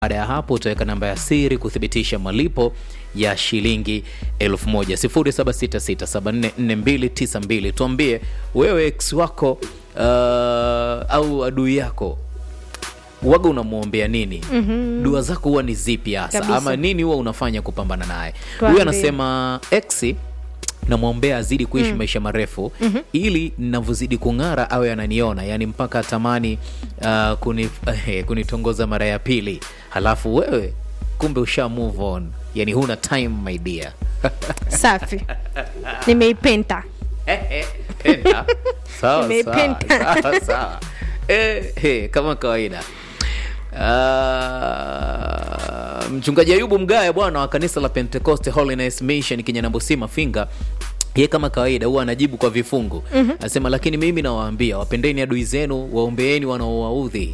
baada ya hapo utaweka namba ya siri kuthibitisha malipo ya shilingi elfu moja sifuri saba sita sita saba nne nne mbili tisa mbili tuambie wewe ex wako uh, au adui yako waga unamwombea nini mm-hmm. dua zako huwa ni zipi hasa Kabisa. ama nini huwa unafanya kupambana naye Tuambie. huyu anasema ex namwombea azidi kuishi maisha marefu mm-hmm. ili navyozidi kung'ara awe ananiona yani mpaka atamani uh, kuni, uh, kunitongoza mara ya pili halafu wewe kumbe usha move on yani huna time my dear safi nimeipenta Penda. sawa, Nimeipenda. sawa, sawa, sawa. Eh, eh, kama kawaida Ah, mchungaji ayubu mgaya bwana wa kanisa la pentecost holiness mission kinyanambusi mafinga ye kama kawaida huwa anajibu kwa vifungu mm-hmm. anasema lakini mimi nawaambia wapendeni adui zenu waombeeni wanaowaudhi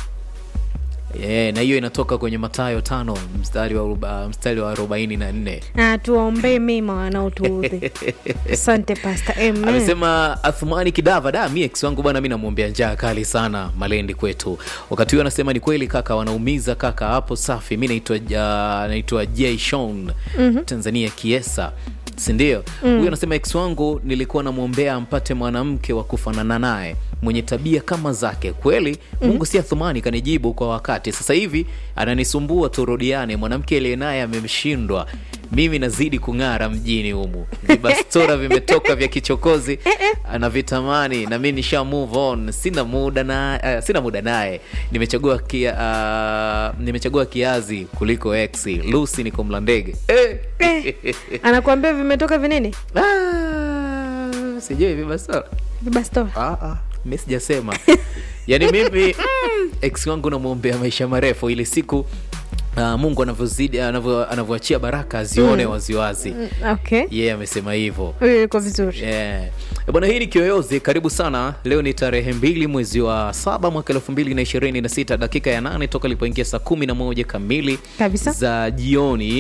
yeah, na hiyo inatoka kwenye matayo tano mstari wa, aroba- mstari wa arobaini na nne Ah, tuwaombee mema wanaotuudhi asante pasta amen amesema athumani kidava da mi ex wangu bwana mi namwombea njaa kali sana malendi kwetu wakati huyo anasema ni kweli kaka wanaumiza kaka hapo safi mi naitwa uh, naitwa j shon mm-hmm. tanzania kiesa sindio huyu mm. anasema ex wangu nilikuwa namwombea ampate mwanamke wa kufanana naye mwenye tabia kama zake kweli mungu mm-hmm. si athumani kanijibu kwa wakati sasa hivi ananisumbua turudiane mwanamke aliye naye amemshindwa mimi nazidi kung'ara mjini humu vibastora vimetoka vya kichokozi anavitamani na mi nisha move on sina muda na uh, sina muda naye nimechagua kia, uh, nimechagua kiazi kuliko ex lusi niko mlandege eh. anakuambia vimetoka vinini ah, sijui vibastora vibastora Ah, ah, mi sijasema yaani mimi mm, ex wangu namwombea maisha marefu ili siku uh, mungu anavyozidi anavyo- anavyoachia baraka azione mm. waziwazi Mm, okay yeye yeah, amesema hivyo huyo yuko vizuri Yeah. Eh, bwana hii ni kiyoyozi karibu sana leo ni tarehe mbili mwezi wa saba mwaka elfu mbili na ishirini na sita dakika ya nane toka ilipoingia saa kumi na moja kamili Kabisa. za jioni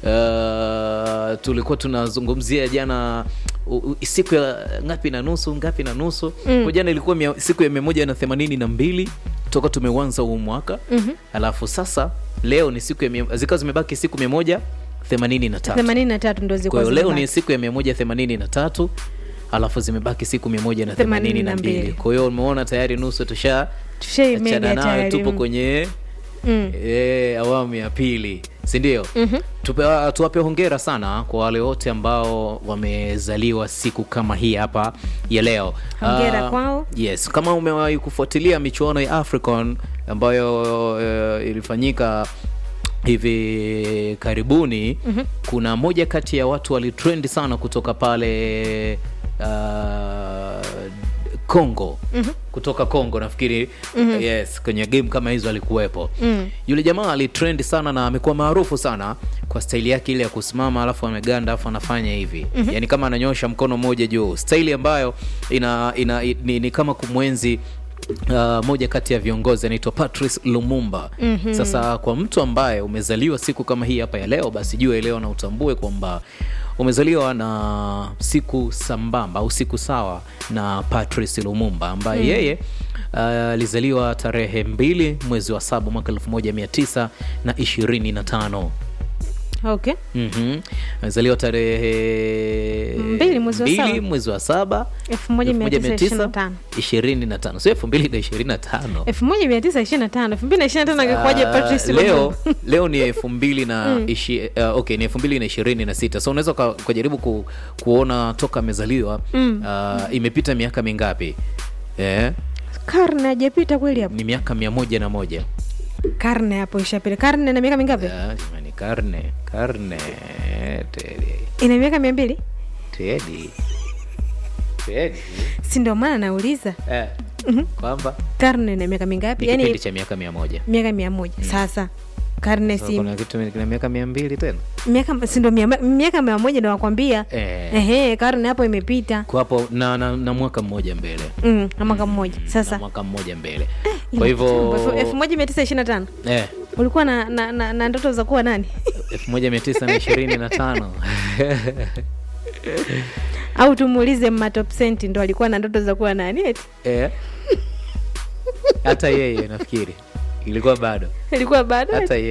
uh, tulikuwa tunazungumzia jana u, u, siku ya ngapi na nusu ngapi na nusu mm. jana ilikuwa mia, siku ya mia moja na themanini na mbili toka tumeuanza huu mwaka mm-hmm. alafu sasa leo ni siku ya mia- zikawa zimebaki siku mia moja themanini na tatu themanini na tatu ndo kwa zilikuwa hiyo leo ni zimebaki. siku ya mia moja themanini na tatu alafu zimebaki siku mia moja na themanini na mbili 82. kwa hiyo umeona tayari nusu tusha Tushaimega achana nayo tayari. tupo kwenye Mm. e, awamu ya pili sindio mm-hmm. tuwape hongera sana kwa wale wote ambao wamezaliwa siku kama hii hapa ya leo Hongera Ah, kwao. yes kama umewahi kufuatilia michuano ya african ambayo uh, ilifanyika hivi karibuni mm-hmm. kuna moja kati ya watu walitrend sana kutoka pale uh, congo mm-hmm. kutoka congo nafikiri mm-hmm. yes kwenye game kama hizo alikuwepo mm. yule jamaa alitrend sana na amekuwa maarufu sana kwa staili yake ile ya kusimama alafu ameganda alafu anafanya hivi mm-hmm. yani kama ananyosha mkono mmoja juu staili ambayo ina, ina, ni, ni kama kumwenzi Uh, moja kati ya viongozi anaitwa patrice lumumba mm-hmm. sasa kwa mtu ambaye umezaliwa siku kama hii hapa ya leo basi jua leo na utambue kwamba umezaliwa na siku sambamba au siku sawa na patrice lumumba ambaye mm. yeye uh, alizaliwa tarehe mbili mwezi wa saba mwaka elfu moja mia tisa na ishirini na tano okay Mhm. amezaliwa tarehe Mbili mwezi wa mbili saba. mwezi wa saba 1925. ishirini na tano sio elfu mbili na ishirini na tano elfu moja mia tisa ishirini na tano elfu mbili na ishirini na tano angekuwaje Ah, Patrice leo Lumumba? leo ni elfu mbili na ishi, uh, okay ni elfu mbili na ishirini na sita so unaweza uka- ukajaribu ku, kuona toka amezaliwa mm. uh, imepita miaka mingapi eh, karne hajapita kweli hapo ni miaka mia moja na moja karne hapo ishapita karne na miaka mingapi Ah, jamani, karne karne tedi ina miaka mia mbili tedi tedi si ndio maana nauliza eh, kwamba karne na miaka mingapi ni kipindi yaani cha miaka mia moja miaka mia moja sasa karne So, si kuna kitu kina miaka mia mbili tena miaka si ndio mia- miaka mia moja ndo nakwambia Eh. ehe karne hapo imepita kwa hapo na, na, na mwaka mmoja mbele mm, na mwaka mmoja na sasa mwaka mmoja mbele ina kwa hivyo kitambo. Elfu- elfu moja mia tisa ishirini na tano eh, ulikuwa na, na, na, na ndoto za kuwa nani elfu moja mia tisa na ishirini na tano au tumuulize matopsenti ndo alikuwa na ndoto za kuwa nani eti Eh. hata yeye nafikiri ilikuwa bado ilikuwa bado hata